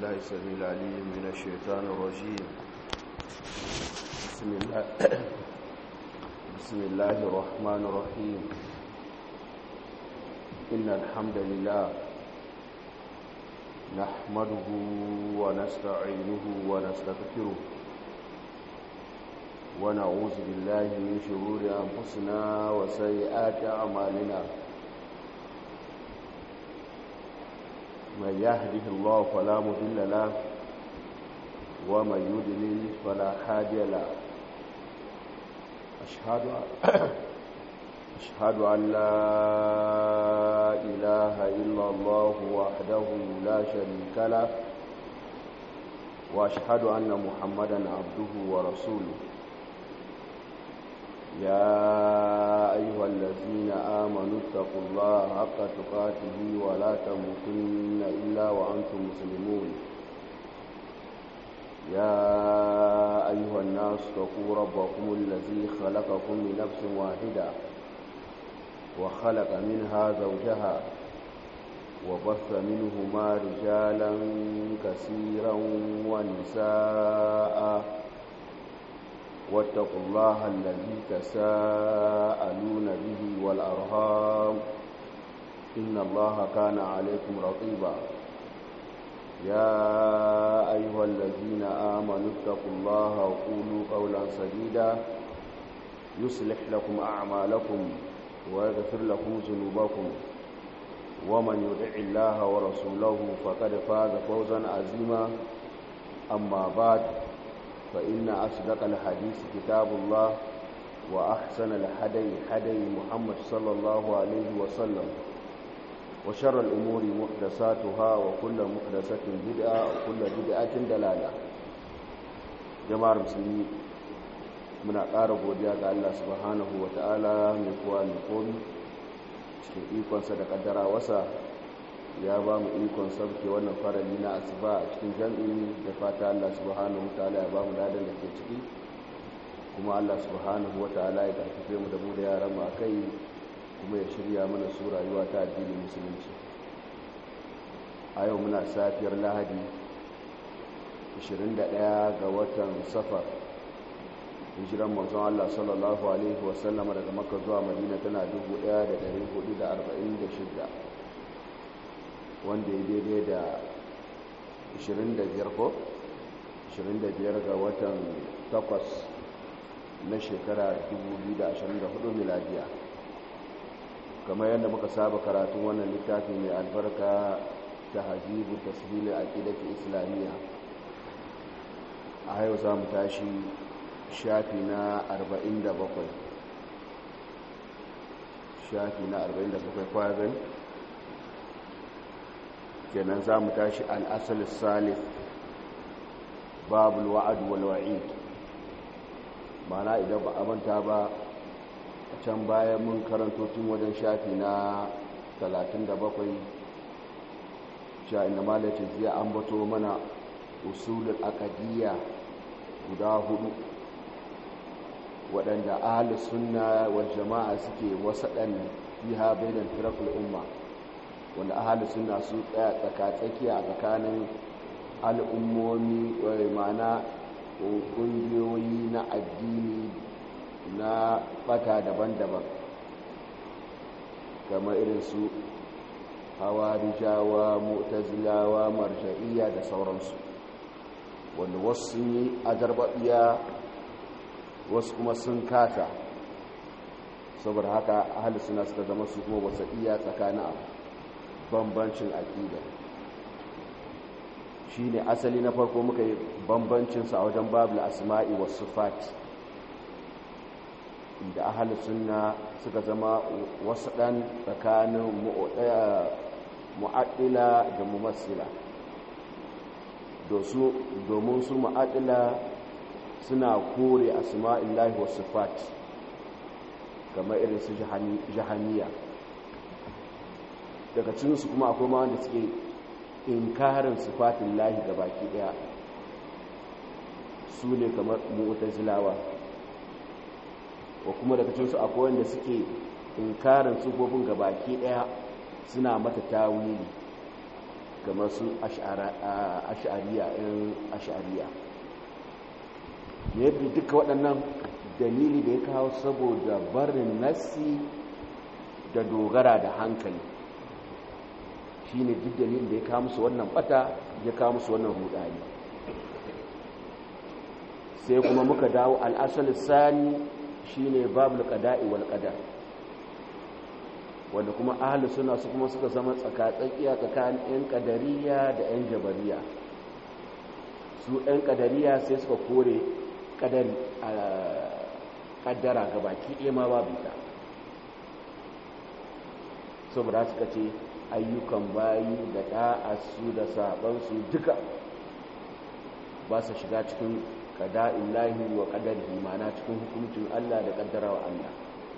بالله السميع العليم من الشيطان الرجيم بسم الله بسم الله الرحمن الرحيم إن الحمد لله نحمده ونستعينه ونستغفره ونعوذ بالله من شرور أنفسنا وسيئات أعمالنا من يهده الله فلا مضل له ومن يضلل فلا هادي له أشهد أشهد أن لا إله إلا الله وحده لا شريك له وأشهد أن محمدا عبده ورسوله يا أيها الذين آمنوا اتقوا الله حق تقاته ولا تموتن إلا وأنتم مسلمون يا أيها الناس اتقوا ربكم الذي خلقكم من نفس واحدة وخلق منها زوجها وبث منهما رجالا كثيرا ونساء واتقوا الله الذي تساءلون به والأرهام إن الله كان عليكم رقيبا يا أيها الذين آمنوا اتقوا الله وقولوا قولا سديدا يصلح لكم أعمالكم ويغفر لكم ذنوبكم ومن يدع الله ورسوله فقد فاز فوزا عظيما أما بعد فإن أصدق الحديث كتاب الله وأحسن الحدي حدي محمد صلى الله عليه وسلم وشر الأمور محدثاتها وكل محدثة بدعة وكل بدعة دلالة جماعة المسلمين من أقارب وديا الله سبحانه وتعالى من قوى القوم cikin ikonsa da kaddara wasa ya ba mu ikon sauke wannan farali na asuba a cikin jam'i da fata Allah subhanahu wataala ya ba mu ladan da ke ciki kuma Allah subhanahu wataala ya karfafe mu da mu da yaran mu akai kuma ya shirya mana su rayuwa ta addinin musulunci a yau muna safiyar lahadi 21 ga watan safar hijiran manzon Allah sallallahu alaihi wasallam daga makka zuwa madina tana 1446 wanda ya daidai da 25 ko 25 ga watan 8 na shekara 2024 miladiya kamar yadda muka saba karatun wannan littafin mai albarka ta hajibu tasiri a ƙidaki islamiyya a yau za mu tashi shafi na 47 shafi na 47 kwazin kenan za mu tashi al'asal salif babul wa'ad wal wa'id mana idan ba a manta ba a can bayan mun karanto tun wajen shafi na 37 sha inda malacin zai ambato mana usulul akadiyya guda hudu waɗanda ahalus sunna wal jama'a suke wasaɗan fiha bainan firakul umma wanda ahalus sunna su tsaya tsakatsakiya a tsakanin al'ummomi wai mana ƙungiyoyi na addini na ɓata daban-daban kamar irin su hawarijawa mutazilawa marja'iyya da sauransu wanda wasu sun yi ajarbaɓiya wasu kuma sun kata saboda haka ahli suna suka zama su kuma wasu iya tsakanin bambancin aƙida shi ne asali na farko muka yi bambancinsa a wajen babu asma'i wasu fati inda ahli suna suka zama wasu ɗan tsakanin mu'addila da mumassila domin su mu'addila suna kore asma'illahi wa sifat kamar irin su jahaniya daga cikinsu kuma akwai ma wanda suke inkarin sifatin lahi ga baki daya su ne kamar mu'tazilawa wa kuma daga cikinsu akwai wanda suke inkarin sifofin ga baki daya suna mata tawili kamar su ash'ariya yan ash'ariya yadda duka waɗannan dalili da ya kawo saboda barin nassi da dogara da hankali shi ne duk dalilin da ya kawo musu wannan bata ya kawo musu wannan hudani sai kuma muka dawo al'asal sani shi ne babu qada'i wal qadar wanda kuma ahli suna su kuma suka zama tsakatsakiya tsakanin 'yan kadariya da 'yan jabariya su 'yan kadariya sai suka kore kadari a kaddara ga baki ɗaya ma babu ta saboda suka ce ayyukan bayi da ɗa'asu da sabansu duka ba su shiga cikin kada'in lahi wa kadarihi mana cikin hukuncin Allah da kaddara wa Allah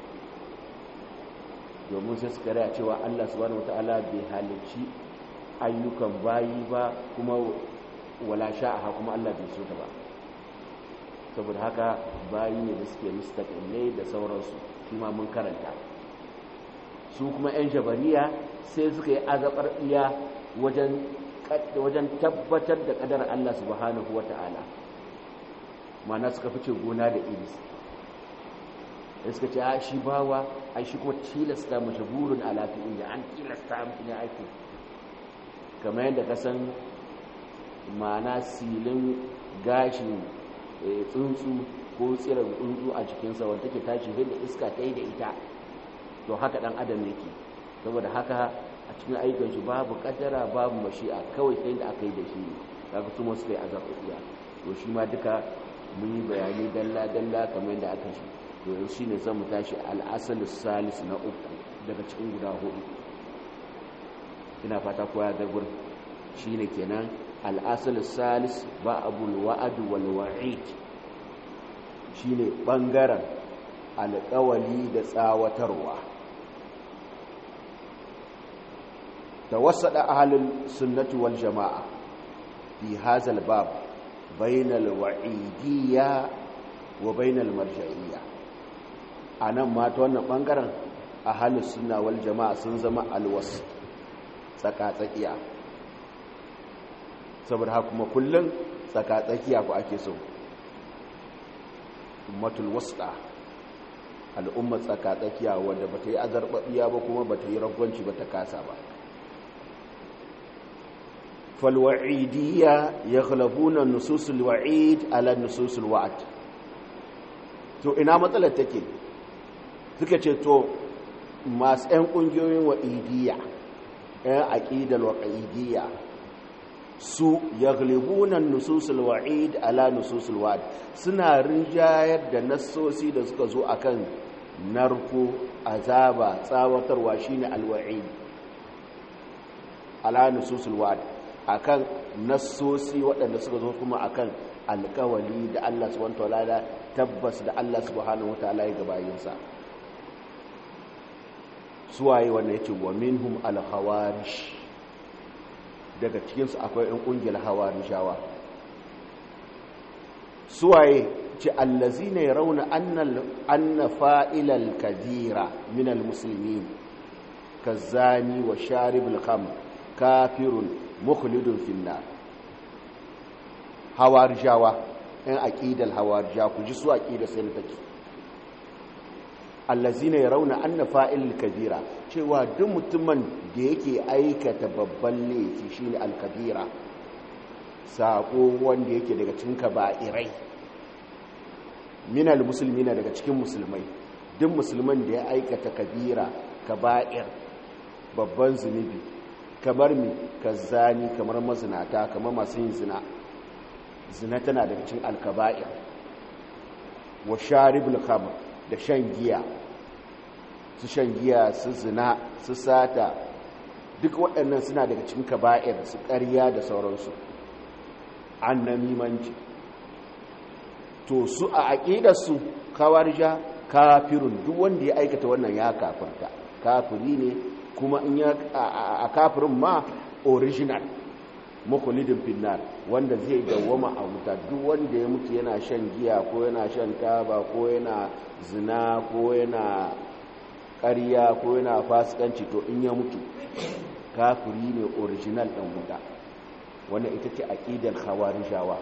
domin sai suka raya cewa Allah subhanahu wata'ala bai halicci ayyukan bayi ba kuma wala sha'aha kuma Allah bai so ta ba saboda haka bayi ne da suke mustaqillai da sauransu shi ma mun karanta su kuma 'yan jabariya sai suka yi azabar iya wajen wajen tabbatar da kadar Allah subhanahu wata'ala mana suka fice gona da iris da suka ce a shi bawa a shi kuma tilasta mashi burin alafi inda an tilasta mutum ya aiki kamar yadda ka san mana silin gashin tsuntsu ko tsirar tsuntsu a jikinsa wanda take tashi da iska ta yi da ita to haka dan adam yake saboda haka a cikin ayyukan shi babu kaddara babu mashi'a kawai sai da aka yi da shi kaga su suka yi azabiya to shi ma duka mun yi bayani dalla dalla kamar yadda aka shi to yanzu shine zan mu tashi al-asalus salis na uku daga cikin guda hudu ina fata koya da gurin shine kenan al-asalus salis ba abul wa'd wal wa'id shine bangaren alƙawali da tsawatarwa توسط أهل السنة والجماعة في هذا الباب بين الوعيدية وبين المرجعية أنا ما تونا بانغران أهل السنة والجماعة سنزم الوسط tsakatsakiya saboda haka kuma kullum tsakatsakiya ku ake so ummatul wasta al'ummar tsakatsakiya wanda bata yi azarbabiya ba kuma bata yi ragwanci ba ta kasa ba فالوعيدية يغلبون النصوص الوعيد على النصوص الوعد to ina matsalar take suka ce to masu 'yan ƙungiyoyin wa'idiyya 'yan aƙidar wa'idiyya su yaglibunan nususul wa'id ala nususul wa'ad suna rinjayar da nassosi da suka zo akan narko azaba tsawatarwa shine alwa'id ala nususul wa'ad akan nassosi waɗanda suka zo kuma akan alkawali da Allah subhanahu wataala tabbas da Allah subhanahu wataala ya gabayinsa suwaye wannan yace wa minhum al-khawarij daga cikin su akwai ɗan kungiyar hawarijawa suwaye ce allazina yarawna anna anna fa'ilal kabira min al-muslimin kazani wa sharibul khamr kafirun mukhlidun finnar hawarijawa ɗan aƙidar hawarija ku ji su aƙidar sai take allazina yarawna anna fa'il kabira cewa duk mutumin da yake aikata babban laifi shine al-kabira sako wanda yake daga cikin kaba'irai minal muslimina daga cikin musulmai duk musulman da ya aikata kabira kaba'ir babban zunubi kamar mi kazzani kamar mazinata kamar masu yin zina zina tana daga cikin alkaba'ir wa sharibul khamr da shan giya su shan giya su zina su sata duk waɗannan suna daga cikin kaba'ir su ƙarya da sauransu annamimanci to su a aƙidarsu kawarja kafirun duk wanda ya aikata wannan ya kafirta kafiri ne kuma in ya a kafirin ma original makulidin finnar wanda zai dawwama a wuta duk wanda ya mutu yana shan giya ko yana shan taba ko yana zina ko yana ƙarya ko yana fasikanci to in ya mutu kafiri ne original ɗan wuta wannan ita ce aƙidar khawarijawa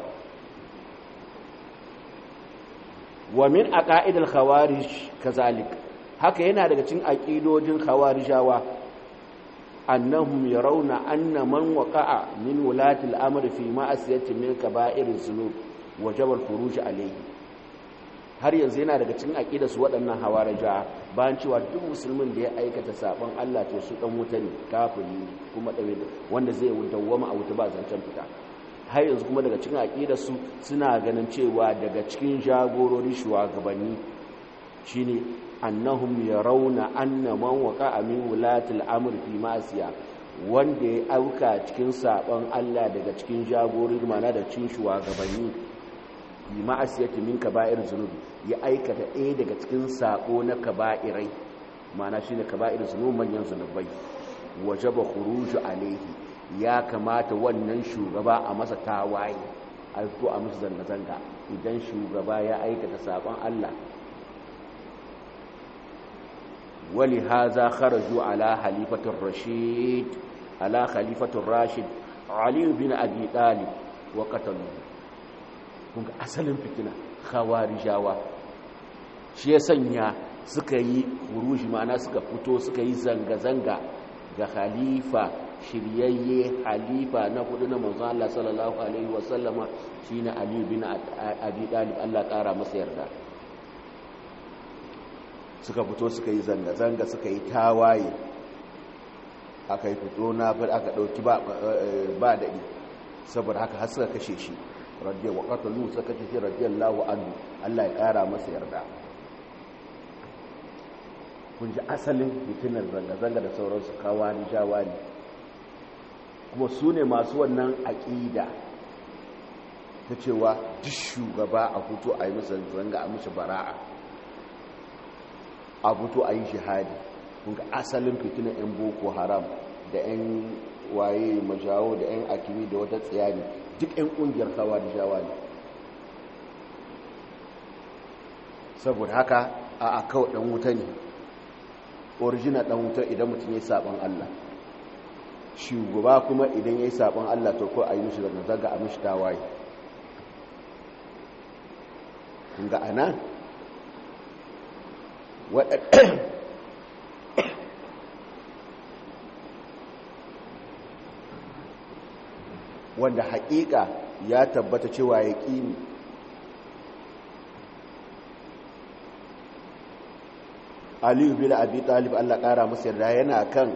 wa min aqaidil khawarij kazalik haka yana daga cikin aqidojin khawarijawa annahum yarawna anna man waqa'a min wulati al-amr fi ma'asiyati min kaba'iriz zunub wajaba al-khuruj alayhi har yanzu yana daga cikin aqidar su waɗannan hawarija bayan cewa duk musulmin da ya aikata sabon Allah to su dan wuta ne kafiri kuma dawe wanda zai dawwama a wuta ba zancen fita har yanzu kuma daga cikin aqidar su suna ganin cewa daga cikin jagorori shugabanni shine annahum yarawna anna man waqa'a min wulatil amr fi ma'siya wanda ya auka cikin sabon Allah daga cikin jagorori mana da cikin shugabanni fi ma'asiyati min kaba'ir zunubi ya aikata ɗaya daga cikin sako na kaba'irai mana shine kaba'ir zunubi manyan zunubai wajaba khuruju alaihi ya kamata wannan shugaba a masa tawaye a fito a musu zanga-zanga idan shugaba ya aikata sabon Allah wali haza kharaju ala halifatur rashid ala khalifatur rashid ali bin abi talib wa qatalu kun ga asalin fitina khawarijawa shi ya sanya suka yi huruji ma'ana suka fito suka yi zanga-zanga ga khalifa shiryayye halifa na hudu na manzon Allah sallallahu alaihi wasallama shine Ali bin Abi Talib Allah kara masa yarda suka fito suka yi zanga-zanga suka yi tawaye aka yi fito na aka dauki ba ba dadi saboda haka har suka kashe shi radiyallahu qatalu suka kashe shi radiyallahu anhu Allah ya kara masa yarda kun ji asalin fitinar zanga-zanga da sauransu kawani jawani kuma su ne masu wannan aƙida ta cewa duk shugaba a fito a yi masa zanga a mishi bara'a a fito a yi shahadi kunga asalin fitinar 'yan boko haram da 'yan waye majawo da 'yan akimi da wata tsayani duk 'yan ƙungiyar kawa da jawa ne saboda haka a akawa ɗan wuta ne original ɗan wuta idan mutum ya yi saɓon allah shugaba kuma idan ya yi saɓon Allah to ko a yi mishi zaga a mishi tawaye ga ana wanda haƙiƙa ya tabbata cewa ya ƙini aliyu bin abi talib Allah ƙara masu yarda yana kan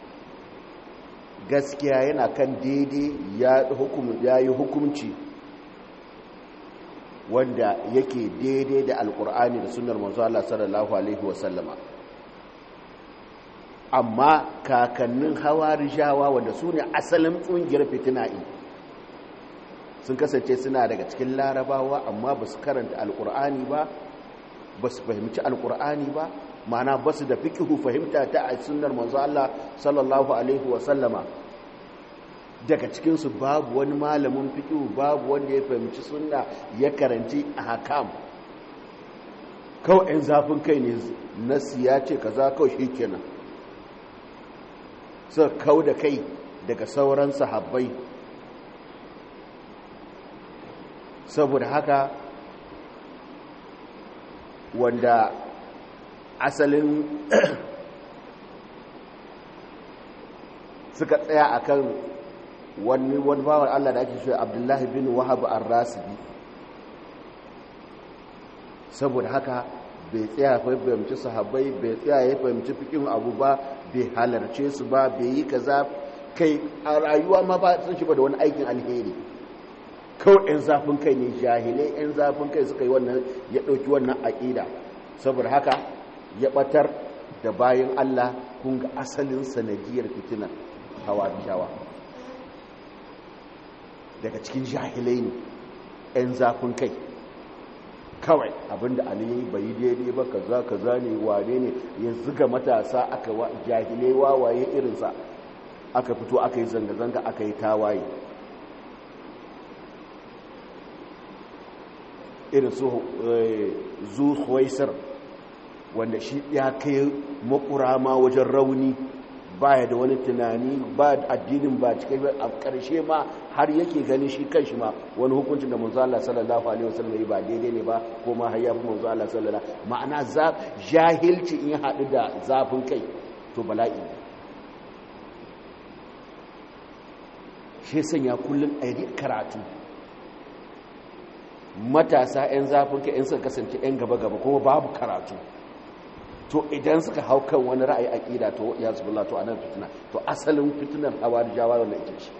gaskiya yana kan daidai ya yi hukumci wanda yake daidai da alkur'ani da sunar manzo Allah sallallahu alaihi wasallama amma kakannin hawarijawa wanda su ne asalin ƙungiyar fitina'i sun kasance suna daga cikin larabawa amma ba su karanta alkur'ani ba ba su fahimci alkur'ani ba mana ba su da fikihu fahimta ta a sunnar manzo Allah sallallahu alaihi wasallama daga cikinsu babu wani malamin fikihu babu wanda ya fahimci sunna ya karanci a hakam kawai 'yan zafin kai ne nasi ya ce kaza kawai shi kenan suka kau da kai daga sauran sahabbai saboda haka wanda asalin suka tsaya akan wani wani bawan Allah da ake shi Abdullahi bin Wahab ar-Rasibi saboda haka bai tsaya ya fahimci sahabbai bai tsaya ya fahimci fikin abu ba bai halarce su ba bai yi kaza kai a rayuwa ma ba sun shi ba da wani aikin alheri kawai 'yan zafin kai ne jahilai 'yan zafin kai suka yi wannan ya ɗauki wannan aƙida saboda haka ya ɓatar da bayan Allah kun ga asalin sanadiyar fitinar hawa da shawa daga cikin jahilai ne 'yan zafin kai kawai abinda aliyu bai yi daidai ba kaza kaza ne wane ne ya ziga matasa aka jahilai wawaye irinsa aka fito aka yi zanga-zanga aka yi tawaye irin su zuhuwaisar wanda shi ya kai makurama wajen rauni baya da wani tunani ba addinin ba cikai ba a ƙarshe ma har yake ganin shi kanshi ma wani hukuncin da manzo Allah sallallahu alaihi wasallam ba daidai ne ba ko ma har ya fi manzo Allah sallallahu ma'ana za jahilci in ya haɗu da zafin kai to bala'i shi sanya kullum a yi karatu matasa 'yan zafin kai 'yan suka kasance 'yan gaba-gaba kuma babu karatu to idan suka hau kan wani ra'ayi aƙida to ya zubulla to anan fitina to asalin fitinar hawa da jawa wannan ita ce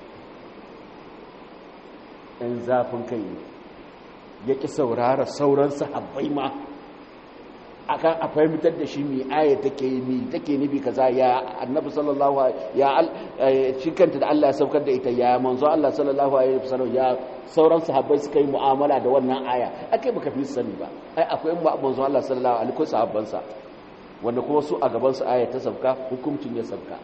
'yan zafin kai ne ya ƙi saurara sauran sahabbai ma akan a fahimtar da shi mai aya take mi take nufi kaza ya annabi sallallahu ya shi kanta da Allah ya saukar da ita ya manzo Allah sallallahu alaihi wasallam ya sauran sahabbai suka yi mu'amala da wannan aya akai baka fi sani ba ai akwai manzo Allah sallallahu alaihi wasallam sahabban sa wanda kuma su a gaban su aya ta sauka hukuncin ya sauka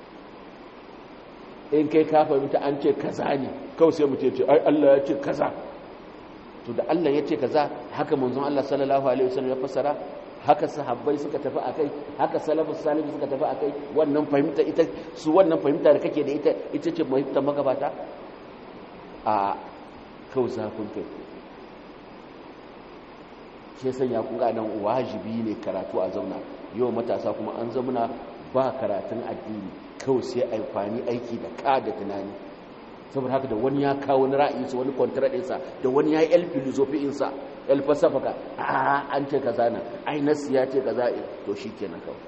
in kai ka fahimta an ce kaza ne kawai sai mutum ce ai Allah ya ce kaza to da Allah ya ce kaza haka manzon Allah sallallahu alaihi wasallam ya fassara haka sahabbai suka tafi akai haka salafus salihu suka tafi akai wannan fahimta ita su wannan fahimta da kake da ita ita ce fahimtar magabata a kawai zafin kai shi sanya kun ga nan wajibi ne karatu a zauna yau matasa kuma an zamuna ba karatun addini kawai sai amfani aiki da ka da tunani saboda haka da wani ya kawo wani ra'ayinsa wani kwantaraɗinsa da wani ya yi el filosofi'insa el fasafaka a an ce kaza na ai nasi ya ce kaza to shi kenan kawai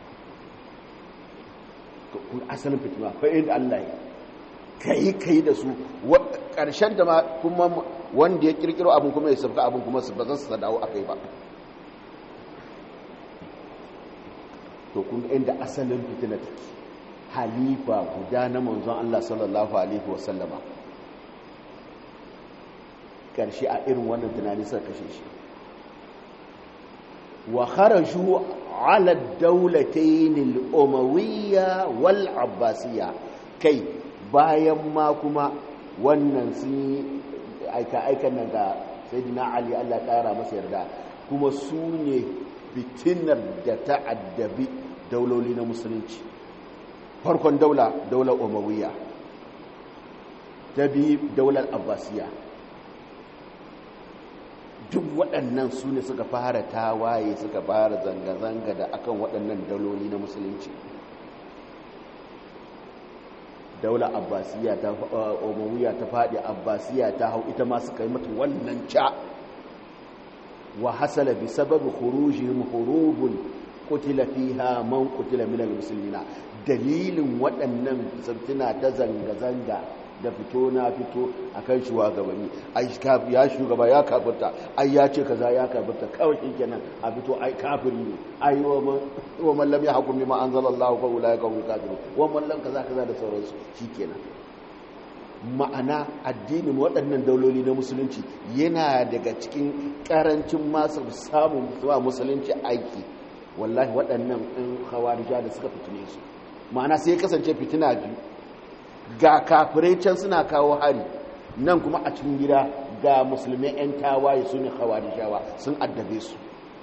kun asalin fitina fa inda Allah ya kai kai da su ƙarshen da ma kuma wanda ya kirkiro abin kuma ya sabka abin kuma ba zan su dawo akai ba to kun inda asalin fitina take halifa guda na manzon Allah sallallahu alaihi wasallama karshe a irin wannan tunani suka kashe shi wa kharaju ala ad-dawlatayn al-umawiyya wal abbasiyya kai bayan ma kuma wannan sun aika aikan nan ga sayyidina ali Allah kara masa yarda kuma su ne fitinar da ta'addabi dauloli na musulunci farkon daula daular umawiya ta biyu daular abbasiya duk waɗannan su ne suka fara tawaye suka fara zanga-zanga da akan waɗannan dauloli na musulunci daular abbasiya ta umawiya ta faɗi abbasiya ta hau ita ma suka yi mata wannan ca wa hasala bi sababi khurujihim hurubun qutila fiha man qutila minal muslimina dalilin waɗannan sabtina ta zanga-zanga da fito na fito a kan shugabanni ai ya shugaba ya kafirta ai ya ce kaza ya kafirta kawai shi kenan a fito ai kafiri ne ai wa man lam yahkum bima anzalallahu fa ulai ka hum kafirun wa man lam kaza kaza da sauransu shikenan ma'ana addinin waɗannan dauloli na musulunci yana daga cikin ƙarancin masu samun zuwa musulunci aiki wallahi waɗannan ɗin hawarija da suka fitine su ma'ana sai kasance fitina biyu ga kafirai can suna kawo hari nan kuma a cikin gida ga musulmai 'yan tawaye su ne hawarijawa sun addabe su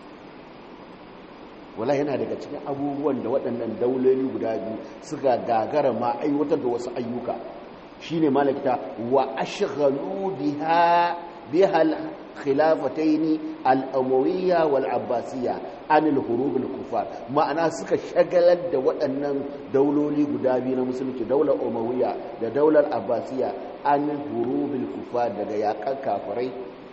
wala yana daga cikin abubuwan da waɗannan dauloli guda biyu suka gagara ma aiwatar da wasu ayyuka shine malakita wa ashghalu biha biha al-khilafatayn al-amawiyya wal abbasiyya an al-hurub al-kufar ma'ana suka shagalar da waɗannan dauloli guda biyu na musulunci daular umawiyya da daular abbasiyya an hurub al-kufar daga yakan kafirai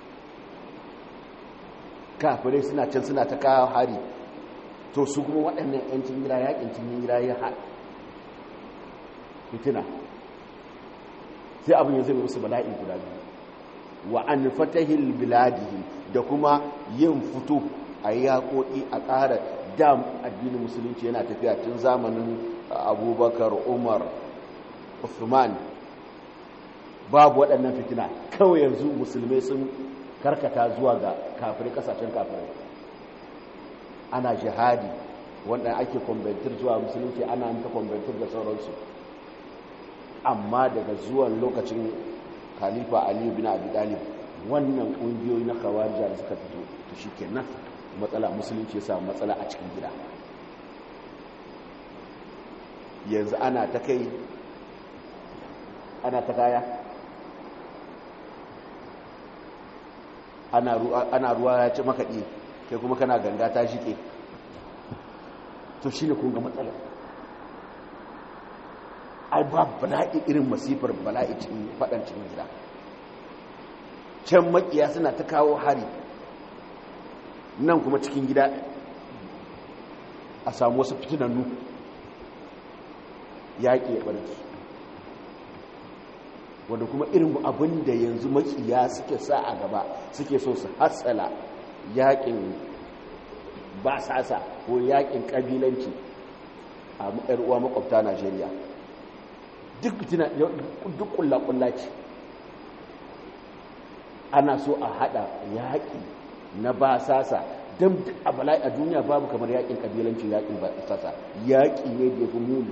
kafirai suna can suna ta kawo hari to su kuma waɗannan yancin gida yakin cin gida ya haɗa fitina sai abin ya zama musu bala'i guda biyu wa an fatahil biladihi da kuma yin fito a yaƙoƙi a ƙara dam addinin musulunci yana tafiya tun zamanin abubakar umar usman babu waɗannan fitina kawai yanzu musulmai sun karkata zuwa ga kafirai ƙasashen kafirai ana jihadi wanda ake kwambantar zuwa musulunci ana ta kwambantar da sauransu amma daga zuwan lokacin khalifa aliyu bin abi talib wannan kungiyoyi na kawarja da suka fito to shikenan matsala musulunci ya samu matsala a cikin gida yanzu ana ta kai ana ta kaya ana ruwa ya ci makaɗi kai kuma kana ganga ta shike to shi ne kun ga matsala ai ba bala'i irin masifar bala'i cikin faɗan cikin gida can makiya suna ta kawo hari nan kuma cikin gida a samu wasu fitinannu yaƙi ya ɓarki wanda kuma irin abin da yanzu makiya suke sa a gaba suke so su hatsala yaƙin basasa ko yaƙin ƙabilanci a uwa makwabta najeriya duk fitina duk ƙulla-ƙulla ce ana so a haɗa yaƙi na basasa don a bala'i a duniya babu kamar yaƙin ƙabilanci yaƙin basasa yaƙi ne da ya fi muni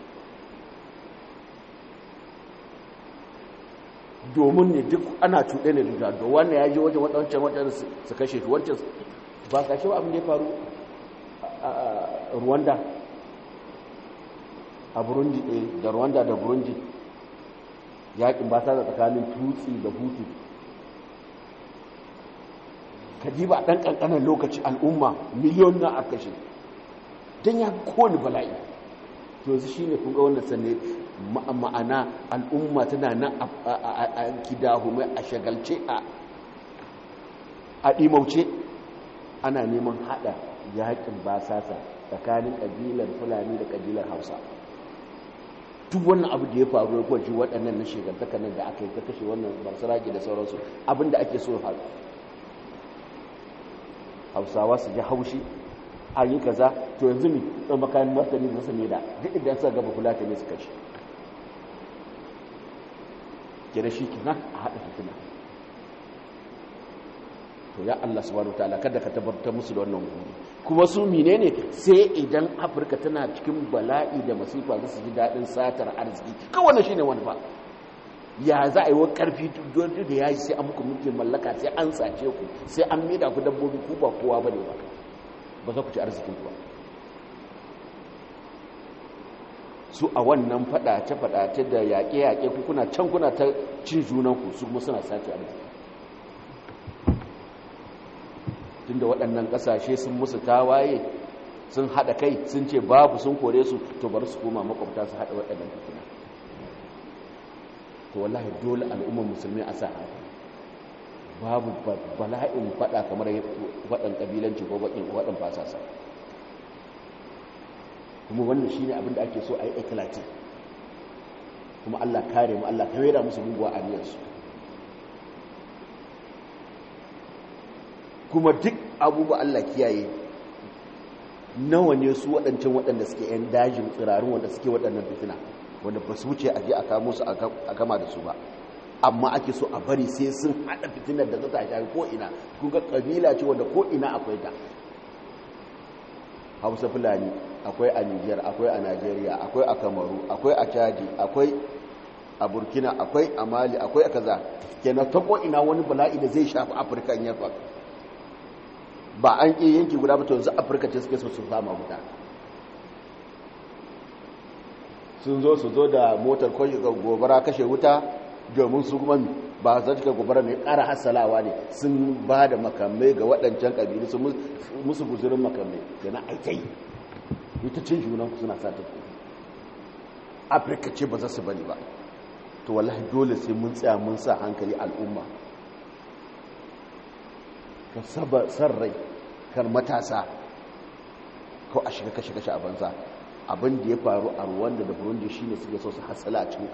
domin ne duk ana cuɗe ne da da wannan ya je wajen wancan wancan su kashe shi wancan ba kashe ba abin da ya faru a rwanda a burundi da rwanda da burundi yaƙin ba sa da tsakanin tutsi da hutu ka ji ba ɗan ƙanƙanar lokaci al'umma miliyon na a kashe don ya kowane bala'i to yanzu shi ne kunga wannan sanne ma'ana al'umma tana nan a kidahumai a shagalce a ɗimauce ana neman haɗa yaƙin basasa tsakanin ƙabilar fulani da ƙabilar hausa duk wannan abu da ya faru ya kwaji waɗannan na shekartaka nan da aka yi ta kashe wannan basarage da sauransu abinda ake so haɗu hausawa su ji haushi a yi kaza to yanzu mi ɗan makayin martani da su da duk idan suka gaba kula ta ne su kashe kira shi kina a haɗa fitina to ya Allah subhanahu wataala kada ka tabbatar musu da wannan guri kuma su menene sai idan Afirka tana cikin bala'i da masifa za su ji daɗin satar arziki kawai shine wani ba ya za a yi wa ƙarfi duk da ya yi sai an muku mulkin mallaka sai an sace ku sai an maida ku dabbobi ku ba kowa ba ne ba ba za ku ci arzikin ku ba su a wannan faɗace-faɗace da yaƙe-yaƙe ku kuna can kuna ta cin junanku su kuma suna sace arziki tunda waɗannan ƙasashe sun musu tawaye sun haɗa kai sun ce babu sun kore su to bari su koma makwabta su haɗa waɗannan fitina to wallahi dole al'ummar musulmi a sa babu bala'in faɗa kamar waɗan ƙabilanci ko waɗan fasasa kuma wannan shine abin da ake so a yi eklatin kuma Allah kare mu Allah kare da musu muguwa aniyarsu kuma duk abubuwa Allah kiyaye nawa ne su waɗancan waɗanda suke 'yan dajin tsirarun wanda suke waɗannan fitina wanda ba su wuce a je a kamo su a gama da su ba amma ake so a bari sai sun haɗa fitinar da za ta shafi ko'ina kuka ƙabila ce wanda ko'ina akwai ta hausa fulani akwai a niger akwai a nigeria akwai a kamaru akwai a chadi akwai a burkina akwai a mali akwai a kaza kenan ta ko'ina wani bala'i da zai shafi afirka in yarfa ba an ƙi yanki guda ba to yanzu afirka ce suke so su fama guda sun zo su zo da motar gobara kashe wuta domin su kuma ba za ta gobara mai ƙara hassalawa ne sun ba da makamai ga waɗancan ƙabilu su musu guzurin makamai da na aikai ita cin junan suna sa ta afirka ce ba za su bari ba to wallahi dole sai mun tsaya mun sa hankali al'umma ka saba san rai kan matasa ko a shiga kashe-kashe a banza abin da ya faru a ruwanda da burundi shine suke so su hatsala a cikin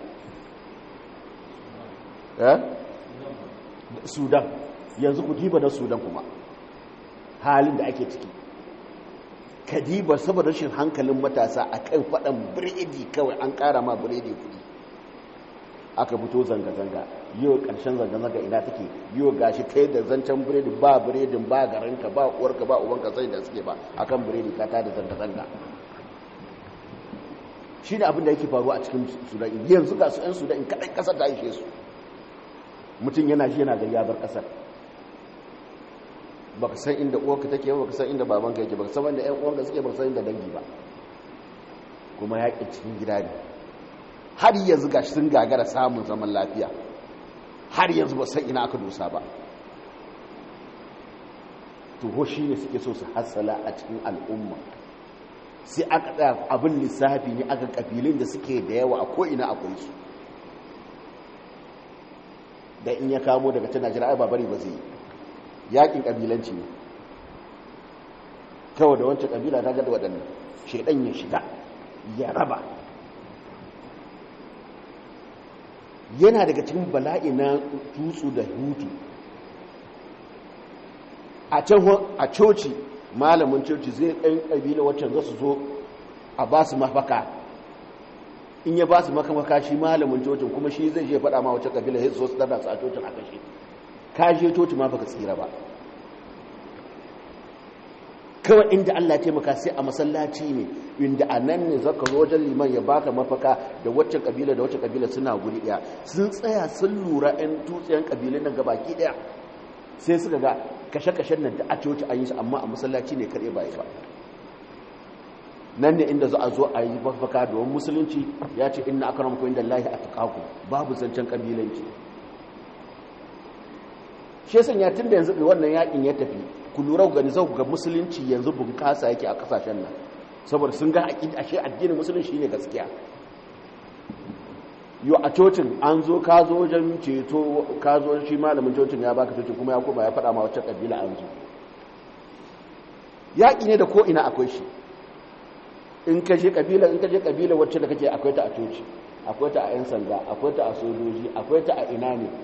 sudan yanzu ku diba na sudan kuma halin da ake ciki ka diba saboda rashin hankalin matasa a kan faɗan biredi kawai an ƙara ma biredi kudi aka fito zanga-zanga yau ƙarshen zanga-zanga ina take yau gashi kai da zancen biredi ba biredin ba garanka ba uwarka ba ubanka sai da suke ba akan biredi ka ta da zanga-zanga shi ne abin da yake faruwa a cikin sudan yanzu ga su 'yan sudan kaɗai ƙasar ta ishe su mutum yana shi yana ga yabar ƙasar ba ka san inda uwarka take ba ka san inda babanka yake ba ka san wanda 'yan uwanka suke ba ka san inda dangi ba kuma yaƙin cikin gida ne har yanzu gashi sun gagara samun zaman lafiya har yanzu ba san ina aka dosa ba toho shi ne suke so su hassala a cikin al'umma sai aka tsaya abin lissafi ne aka kabilun da suke da yawa a ko'ina akwai su da in ya kamo daga ta najeriya ai babari ba zai yi yakin kabilanci ne kawai da wancan kabila ta gada waɗannan shaidan ya shiga ya raba yana daga cikin bala'i na tutsu da hutu a can a coci malamin coci zai ɗan ƙabila waccan za su zo a ba su mafaka in ya ba su makamaka shi malamin cocin kuma shi zai je faɗa ma wacce ƙabila ya zo su dada su a cocin a kashe ka je coci ma baka tsira ba kawai inda Allah taimaka sai a masallaci ne inda a nan ne zaka zo wajen liman ya baka mafaka da waccan kabila da waccan kabila suna guri daya sun tsaya sun lura ɗan tutsiyan kabilun nan gabaki daya sai suka ga kashe-kashen nan da a coci an yi su amma a masallaci ne kaɗai ba ba nan ne inda za a zo a yi mafaka domin musulunci ya ce inna akramakum inda Allahi atqakum babu zancen kabilanci shi yasan ya tunda yanzu wannan yakin ya tafi ku lura gani zau ga musulunci yanzu bunƙasa yake a kasashen nan saboda sun ga ashe addinin musulunci ne gaskiya yau a cocin an zo ka zo wajen ceto ka zo shi malamin cocin ya baka cocin kuma ya koma ya faɗa ma wacce ƙabila an zo yaƙi ne da ko'ina akwai shi in ka je ƙabila in ka je ƙabila wacce da kake akwai ta a coci akwai ta a 'yan sanda akwai ta a sojoji akwai ta a ina ne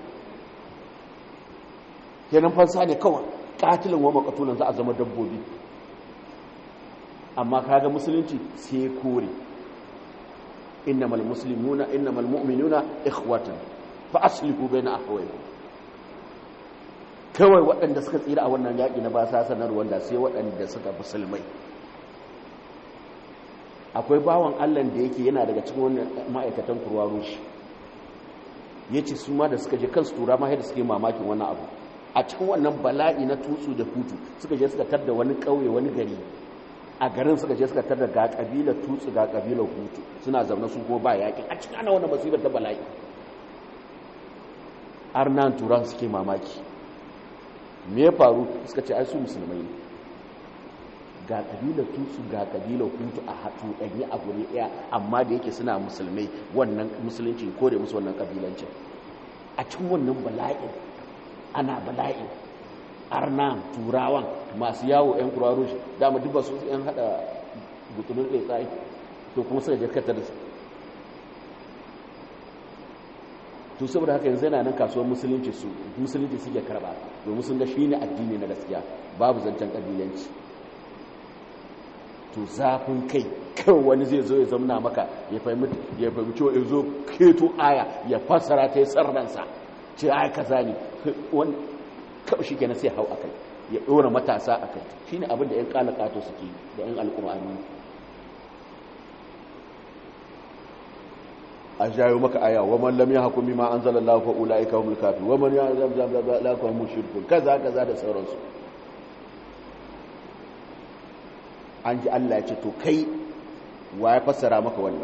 kenan fansa ne kawai katilin wa makatulan za a zama dabbobi amma kaga musulunci sai kore innamal muslimuna innamal mu'minuna ikhwatan fa aslihu baina akhawaykum kawai waɗanda suka tsira a wannan yaƙi na ba sa sanar wanda sai waɗanda suka musulmai akwai bawan Allah da yake yana daga cikin wannan ma'aikatan kurwa rushi yace su ma da suka je kansu tura ma yadda suke mamakin wannan abu a cikin wannan bala'i na tutsu da hutu suka je suka tar da wani ƙauye wani gari a garin suka je suka tar da ga ƙabilar tutsu ga ƙabilar hutu suna zaune su ko ba yaƙin a cikin ana wannan masifar ta bala'i arnan turan suke mamaki me ya faru suka ce ai su musulmai ne ga ƙabilar tutsu ga ƙabilar hutu a hatu ɗanyi a guri ɗaya amma da yake suna musulmai wannan musulunci ko da musu wannan ƙabilancin a cikin wannan bala'in ana bala'i arna turawan masu yawo 'yan kuraro shi dama duk ba su 'yan hada butulun ɗaya tsaye to kuma suka jirkata da su to saboda haka yanzu yana nan kasuwar musulunci su musulunci suke karba domin sun ga shi ne addini na gaskiya babu zancen ƙabilanci to zafin kai kawai wani zai zo ya zamna maka ya fahimci ya zo keto aya ya fassara ta yi sarransa ce ai kaza ne wani kawai shi kenan sai hau a kai ya ɗora matasa a kai shi ne abinda 'yan ƙalaƙato suke da 'yan al'umani a jayo maka aya wa man lam yahkum bima anzalallahu fa ulaika humul kafirun wa man yahkum bima la fa mushrikun kaza kaza da sauransu an ji Allah ya ce to kai waye fassara maka wannan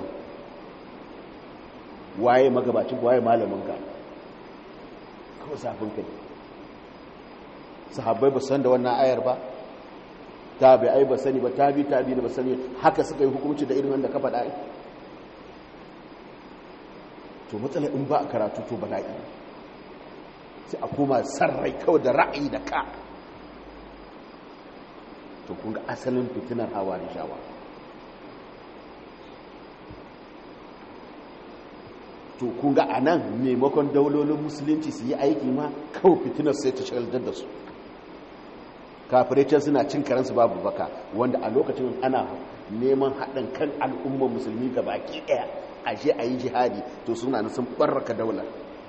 waye magabacin waye malamin ka kawai safin kai sahabbai ba san da wannan ayar ba tabi'ai ba sani ba tabi tabi ba sani haka suka yi hukunci da irin wanda ka faɗa to matsala in ba a karatu to bala'i sai a koma sarrai kawai da ra'ayi da ka to kun ga asalin fitinar hawa da shawa to kun ga a nan maimakon daulolin musulunci su yi aiki ma kawai fitinar sai ta shagaltar da su kafirai suna cin karansu babu baka wanda a lokacin ana neman haɗin kan al'ummar musulmi ga baki ɗaya a je a yi jihadi to suna sun ɓarraka daular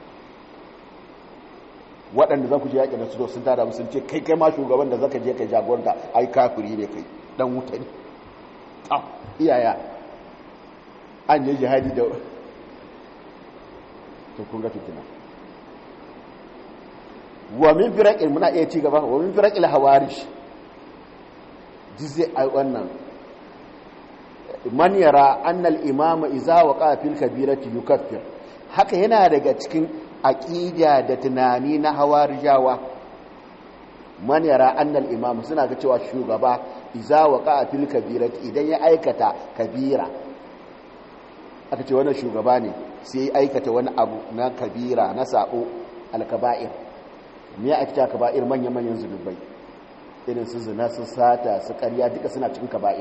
waɗanda za ku je yaƙi da su sun tara musu ce kai kai ma shugaban da zaka je kai jagoranta ai kafiri ne kai dan wuta ne ta iyaya an je jihadi da to kun ga fitina wa min firaqil muna iya ci gaba wa min firaqil hawarish dize ai wannan man yara annal imama iza waqa fil kabirati yukaffir haka yana daga cikin aqida da tunani na hawarijawa man yara annal imam suna ga cewa shugaba iza waqa fil kabirati idan ya aikata kabira aka ce wannan shugaba ne sai ya aikata wani abu na kabira na sabo alkaba'ir me ya aikata kaba'ir manyan manyan zunubai irin su zina su sata su ƙarya duka suna cikin kaba'ir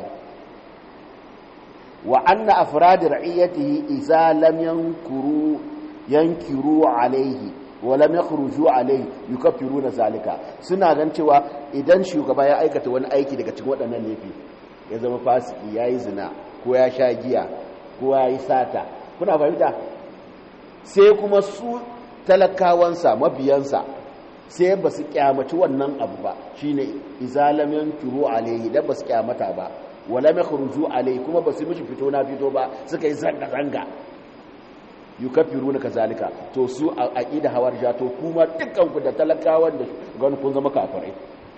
wa anna afrad ra'iyatihi idza lam yankuru yankiru alaihi wa lam yakhruju alaihi yukaffiruna zalika suna gan cewa idan shugaba ya aikata wani aiki daga cikin waɗannan laifi ya zama fasiki yayi zina ko ya sha giya ko yayi sata kuna fahimta sai kuma su talakawansa mabiyansa sai ba su kyamaci wannan abu ba shine izalam yankuru alaihi dan ba su kyamata ba wala makhruju alaihi kuma ba su mishi fito na fito ba suka yi zanga zanga yukaffiruna kazalika to su a aqida hawarja to kuma dukkan ku da talakawan da shugaban kun zama kafirai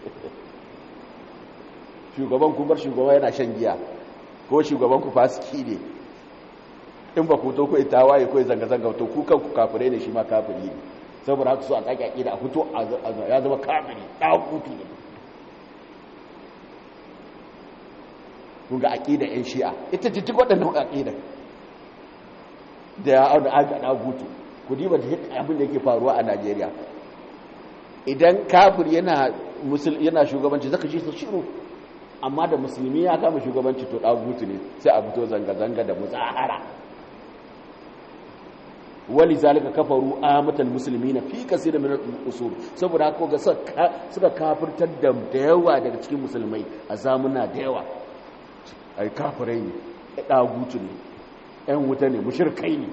shugaban ku bar shugaba yana shan giya ko shugaban ku fasiki ne in ba ku to ku tawaye ko zanga zanga to ku kanku kafirai ne shi ma kafiri ne saboda haka su a kake aqida a fito ya zama kafiri dakuti ne kun ga aqida yan shi'a ita ce duk waɗannan aqida da ya auna aga dagutu ku diba da abin da yake faruwa a Najeriya idan kafir yana musul yana shugabanci zaka ji su shiru amma da musulmi ya kama shugabanci to dagutu ne sai a fito zanga zanga da muzahara wali zalika kafaru amatal muslimina fi kaseer min al-usul saboda haka ga suka kafirtar da yawa daga cikin musulmai a zamuna da yawa ai kafirai ne dagutu ne ‘yan wuta ne mushirkai ne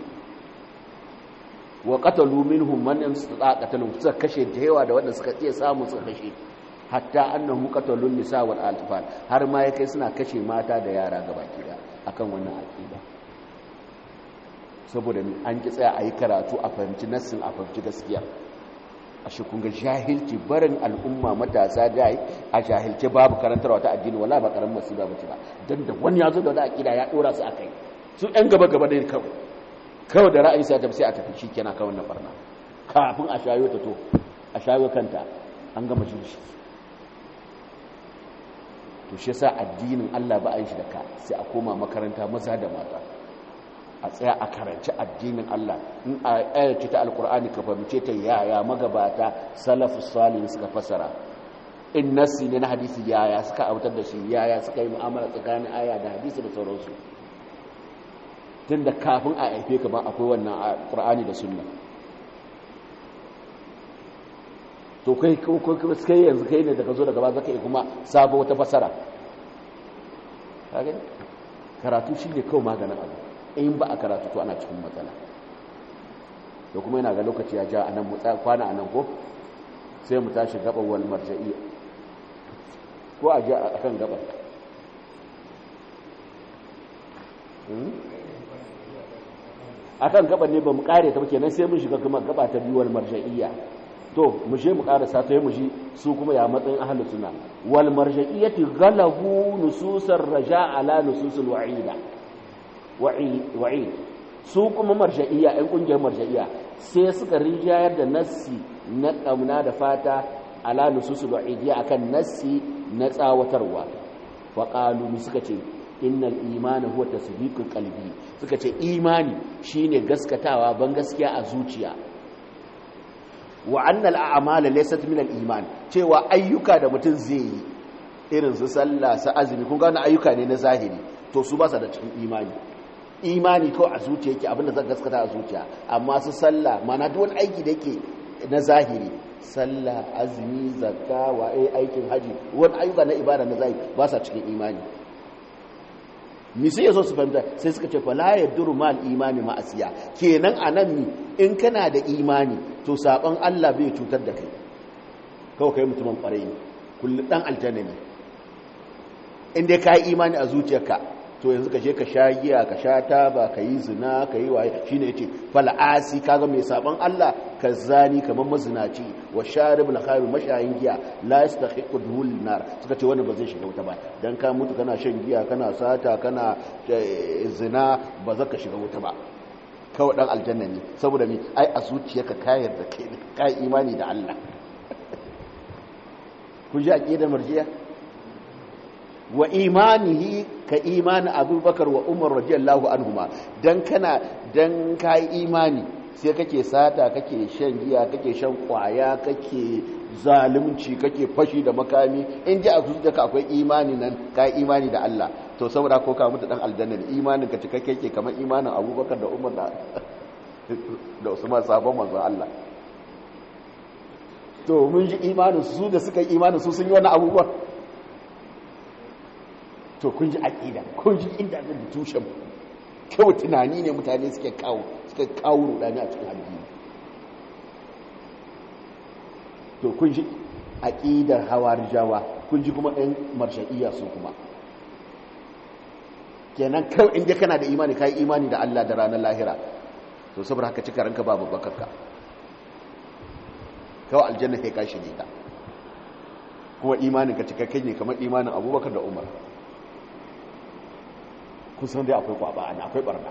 wa ƙatalu minhum man istata qatalun suka kashe da yawa da wanda suka iya samu suka kashe hatta annahu qatalun nisa wal atfal har ma ya kai suna kashe mata da yara gabaki da akan wannan aqida saboda an ki tsaya ayi karatu a fahimci nassin a fahimci gaskiya a shi kun ga jahilci barin al'umma matasa da a jahilce babu karantarwa ta addini wala ba karamin masiba bace ba dan da wani ya zo da wani aqida ya dora su akai su ɗan gaba-gaba ne kawai kawai da ra'ayi sai sai a tafi shi kenan kawai na barna kafin a shayo ta to a shayo kanta an gama jin shi to shi yasa addinin Allah ba a yi shi da ka sai a koma makaranta maza da mata a tsaya a karanci addinin Allah in a ayyace ta alkur'ani ka fahimce ta yaya magabata salafus salih suka fasara in nasi ne na hadisi yaya suka autar da shi yaya suka yi mu'amala tsakanin aya da hadisi da sauransu tun da kafin a haife ka ba akwai wannan ƙur'ani da sunna to kai kai yanzu kai ne daga zo daga ba zaka yi kuma sabo wata fasara karatu shi ne kawai maganin abu in ba a karatu to ana cikin matsala da kuma yana ga lokaci ya ja a nan kwana a nan ko sai mu tashi gaban wani marja'i ko a ja a kan gaban akan gaban ne ba mu kare ta kenan sai mun shiga kuma gaba ta biyu wal marja'iyya to mu je mu karasa ta mu ji su kuma ya matsayin ahlus sunna wal marja'iyyati ghalabu nususar raja ala nususul wa'ida wa'id su kuma marja'iyya ɗan kungiyar marja'iyya sai suka rijayar da nassi na kauna da fata ala nususul wa'idiyya akan nassi na tsawatarwa wa qalu suka ce innal imani huwa tasdiqul qalbi suka ce imani shine gaskatawa ban gaskiya a zuciya wa annal a'mala laysat min al iman cewa ayyuka da mutum zai yi irin su sallah su azumi kun ga ayyuka ne na zahiri to su ba su da cikin imani imani ko a zuciya yake abinda zan gaskata a zuciya amma su sallah mana duk wani aiki da yake na zahiri sallah azumi zakka wa aikin haji wani ayyuka na ibada na zahiri ba sa cikin imani mi sai yaso su fahimta sai suka ce fala yaduru mal imani ma asiya kenan anan mi in kana da imani to saban Allah bai cutar da kai kawai kai mutumin kwarai ne kullu dan aljanna ne in dai kai imani a zuciyarka to yanzu ka je ka sha giya ka sha taba ka yi zina ka yi waye shine yace fal'asi kaga mai saban Allah ka zani kamar mazinaci wa sharib al-khamr mashayin giya la yastahiqu duhul nar suka ce wannan ba zai shiga wuta ba dan ka mutu kana shan giya kana sata kana zina ba za ka shiga wuta ba kawai dan aljanna ne saboda me ai a zuciyarka ka yarda kai kai imani da Allah ku ji aqidar marjiya wa imanihi ka imani abubakar wa umar radiyallahu anhuma dan kana dan kai imani sai kake sata kake shan giya kake shan kwaya kake zalunci kake fashi da makami in ji a zuciyarka akwai imani nan kai imani da Allah to saboda ko ka mutu dan aljanna imanin ka cikakke yake kamar imanin abubakar da umar da da usman sabon manzon Allah to mun ji imanin su da suka yi imanin su sun yi wani abubuwan to kun ji aƙida kun ji inda da tushen kyau tunani ne mutane suke kawo suke kawo rudani a cikin addini to kun ji aƙidar hawarijawa kun ji kuma ɗan marsha'iyya su kuma kenan kawai inda kana da imani kai imani da Allah da ranar lahira to saboda haka cika ranka babu bakarka kawai aljanna kai kashi ne ta kuma imanin ka cikakken ne kamar imanin abubakar da umar kusan dai akwai kwaba ana akwai barna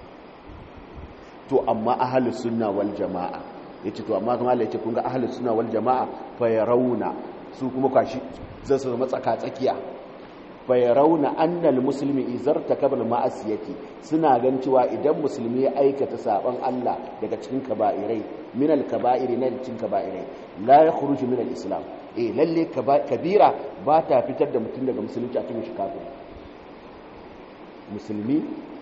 to amma ahlus sunna wal jamaa yace to amma kuma Allah yace kun ga ahlus sunna wal jamaa fa yarawna su kuma kwashi zai su zama tsaka tsakiya fa yarawna annal muslimi izartakaba al ma'asiyati suna gan cewa idan musulmi ya aikata saban Allah daga cikin kaba'irai min al kaba'iri na cikin kaba'irai la yakhruju min al islam eh lalle kabira ba ta fitar da mutum daga musulunci a cikin shi kafiri musulmi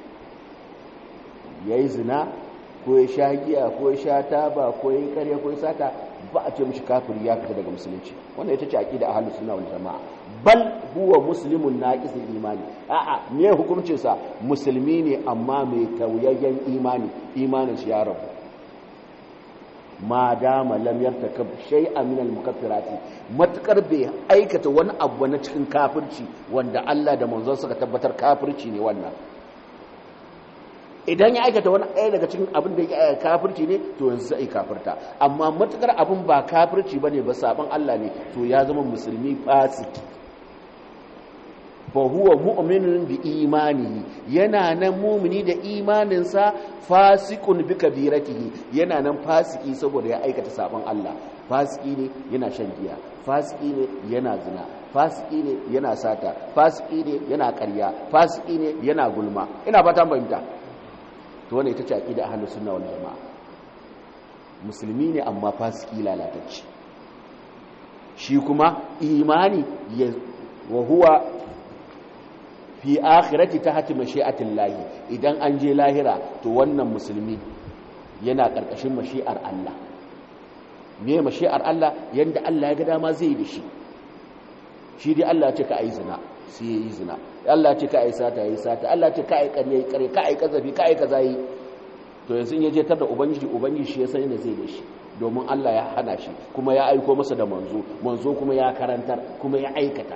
ya yi zina ko ya sha giya ko ya sha taba ko ya yi karya ko ya sata ba a ce mishi kafiri ya fita daga musulunci wannan ita ce aqida ahlus sunna wal jamaa bal huwa muslimun naqisul imani a'a me hukuncin sa musulmi ne amma mai tauyayyen imani imanin shi ya rabu ma dama lam yartakab shay'an min al-mukaffirati matakar bai aikata wani abu na cikin kafirci wanda Allah da manzon suka tabbatar kafirci ne wannan idan ya aikata wani ɗaya daga cikin abin da ya kafirci ne to yanzu sai kafirta amma matakar abin ba kafirci bane ba saban Allah ne to ya zama musulmi fasiki fa huwa mu'minun bi imanihi yana nan mumini da imaninsa fasikun bi kabiratihi yana nan fasiki saboda ya aikata sabon Allah fasiki ne yana shan giya fasiki ne yana zina fasiki ne yana sata fasiki ne yana ƙarya fasiki ne yana gulma ina fata fahimta to wannan ita ce aqida ahlus sunna wal jamaa musulmi ne amma fasiki lalatacce shi kuma imani ya wa huwa fi akhirati tahti mashi'atin lahi idan an je lahira to wannan musulmi yana karkashin mashi'ar Allah me mashi'ar Allah yanda Allah ya ga dama zai da shi shi dai Allah ya ce ka ayi zina sai yayi zina Allah ya ce ka ayi sata yayi sata Allah ya ce ka ayi ƙarya yayi ƙarya ka ayi kazafi ka ayi kaza yi to yanzu in ya je tar da ubangiji ubangiji shi ya san yadda zai da shi domin Allah ya hana shi kuma ya aiko masa da manzo manzo kuma ya karantar kuma ya aikata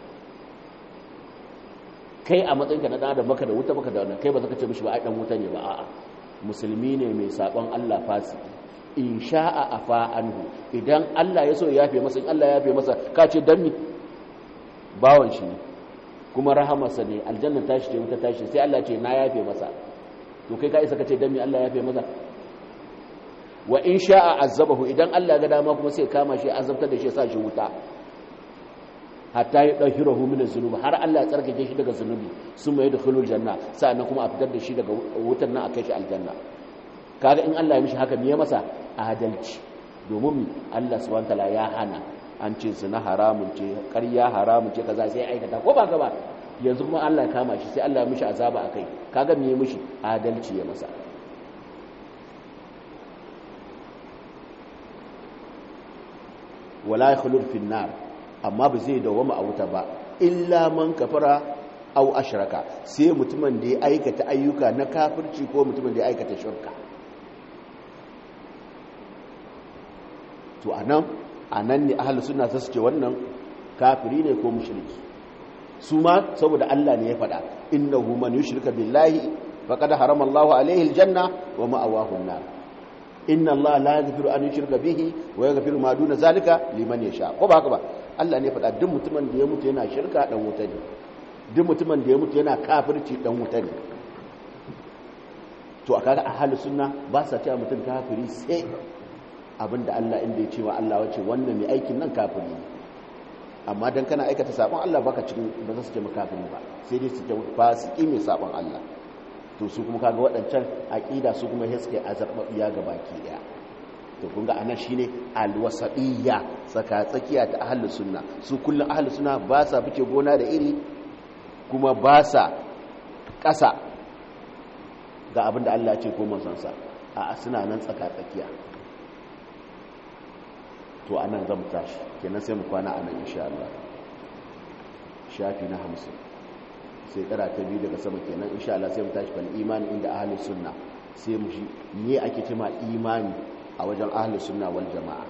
kai a matsayinka na da maka da wuta maka da wannan kai ba zaka ce mishi ba ai dan wuta ne ba a'a musulmi ne mai sabon Allah fasiki in sha'a afa anhu idan Allah ya so ya yafe masa in Allah ya yafe masa ka ce dan ni bawon shi ne kuma rahamarsa ne aljanna tashi ce wuta tashi sai Allah ce na yafe masa to kai ka isa ka ce dan ni Allah ya yafe masa wa in sha'a azabahu idan Allah ga dama kuma sai kama shi azabtar da shi sa shi wuta hatta ya ɗauki rahu min zunubi har Allah ya tsarkake shi daga zunubi sun mai da khulul janna sa'annan kuma a fitar da shi daga wutar nan a kai shi aljanna kaga in Allah ya mishi haka me masa adalci domin Allah subhanahu wataala ya hana an ce zina haramun ce ƙarya haramun ce kaza sai aikata ko ba ka ba yanzu kuma Allah ya kama shi sai Allah ya mishi azaba akai kaga me ya mishi adalci ya masa wala yakhulur fin nar amma ba zai dawama a wuta ba illa man kafara au ashraka sai mutumin da ya aikata ayyuka na kafirci ko mutumin da ya aikata shirka to anan anan ne ahlus sunna sai ce wannan kafiri ne ko mushriki su ma saboda Allah ne ya faɗa innahu man yushrika billahi faqad harama Allahu alaihi aljanna wa ma'awahu an-nar inna Allah la yaghfiru an yushraka bihi wa yaghfiru ma duna zalika liman yasha ko ba haka ba Allah ne faɗa duk mutumin da ya mutu yana shirka dan wuta ne duk mutumin da ya mutu yana kafirci dan wuta ne to a kaga ahlus sunna ba sa cewa mutum kafiri sai abinda Allah inda ya ce wa Allah wace wannan mai aikin nan kafiri ne amma dan kana aikata sabon Allah baka cikin ba za su ce makafiri ba sai dai su ce fasiki mai sabon Allah to su kuma kaga waɗancan aqida su kuma hiske azabbiya ga baki daya to kun ga anan shine alwasabiyya tsaka tsakiya ta ahlus sunna su kullun ahlus sunna ba sa fice gona da iri kuma ba sa ƙasa ga abinda Allah ya ce ko manzon sa a suna nan tsaka tsakiya to anan zan tashi kenan sai mu kwana anan insha Allah shafi na 50 sai kara ta biyu daga sama kenan insha Allah sai mu tashi fal imani inda ahlus sunna sai mu shi me ake cewa imani a wajen ahlus sunna wal jamaa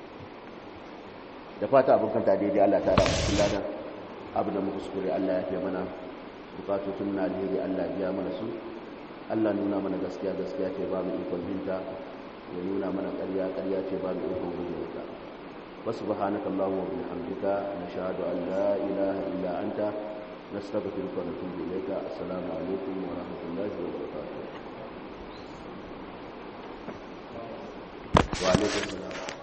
da fata abin kanta daidai Allah ta rama cikin ladan abu da muka kuskure Allah ya fi mana bukatutun na alheri Allah biya mana su Allah nuna mana gaskiya gaskiya ce ba mu ikon binta ya nuna mana ƙarya ƙarya ce ba mu ikon guje ta وسبحانك اللهم وبحمدك نشهد أن لا إله إلا أنت نستغفرك ونتوب إليك السلام عليكم ورحمة الله وبركاته وعليكم السلام